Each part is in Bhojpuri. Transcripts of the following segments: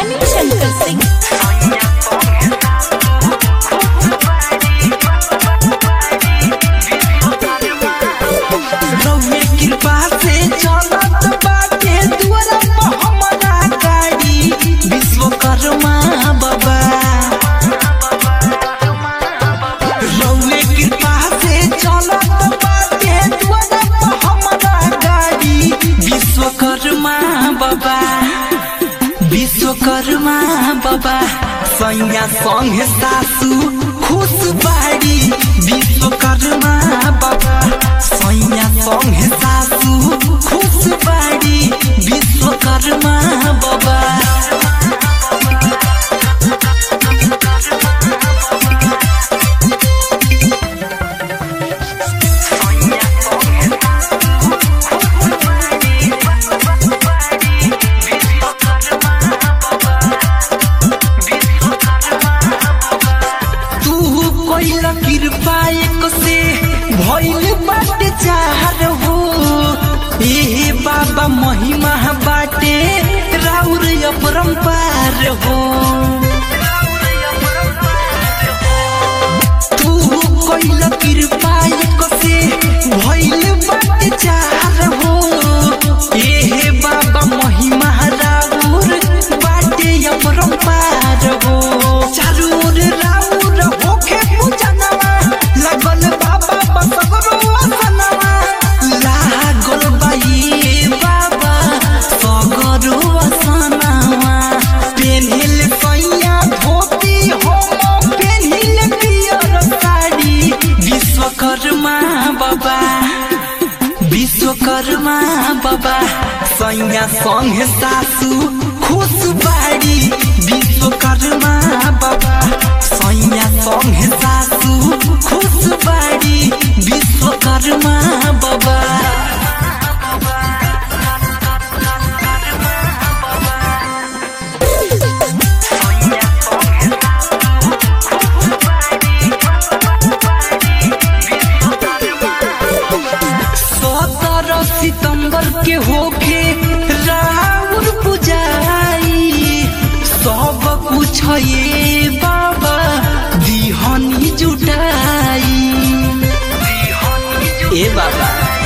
मनी शंकर सिंह रउए कृपा से चलत बाटे दुआरा पर हमरा गाड़ी विश्वकर्मा बाबा रउए कृपा से चलत बाटे दुआरा पर हमरा गाड़ी विश्वकर्मा बाबा विश्वकर्मा बाबा सैया संग सासू खुश बाड़ी विश्वकर्मा बाबा सैया संग सासू खुश बाड़ी विश्वकर्मा बाबा तू कोइल कृपा एक से भइल बाटे चार हो ए बाबा महिमा बाटे राउर अपरंपार हो तू कोइल कृपा एक से भइल बाटे चार हो ए बाबा महिमा राउर बाटे अपरंपार हो चारू ओर राउर होखे पूजनवा लागल बाबा बसगरो असनवा लागल बाई बाबा सगरो असनवा पेन्हिल सैया धोती हो पेन्हिल पियर साड़ी विश्वकर्मा बाबा विश्वकर्मा बाबा सैया संग सासू खुश बाड़ी विश्वकर्मा बाबा सैया संग सासू खुश बाड़ी विश्वकर्मा बाबा सत्रह सितंबर के होके राउर पुजाई सब कुछ ये बाबा दिहनी जुटाई ए बाबा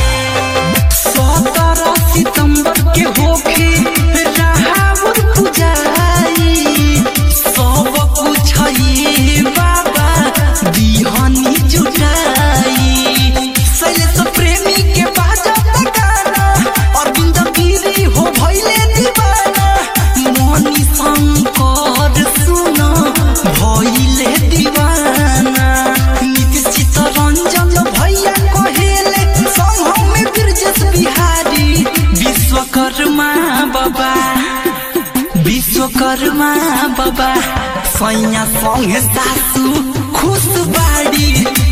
सत्रह सितंबर के होके राउर पुजाई सब कुछ ये बाबा दिहनी जुटाई शैलेश प्रेमी के बाजत गाना अरविंद गिरी हो भइले दीवाना मणि शंकर सुन भइले दीवाना नीतीश चित्तरंजन भैया कहेले संग में ब्रजेश बिहारी विश्वकर्मा बाबा विश्वकर्मा बाबा सैया संग सासू खुश बाड़ी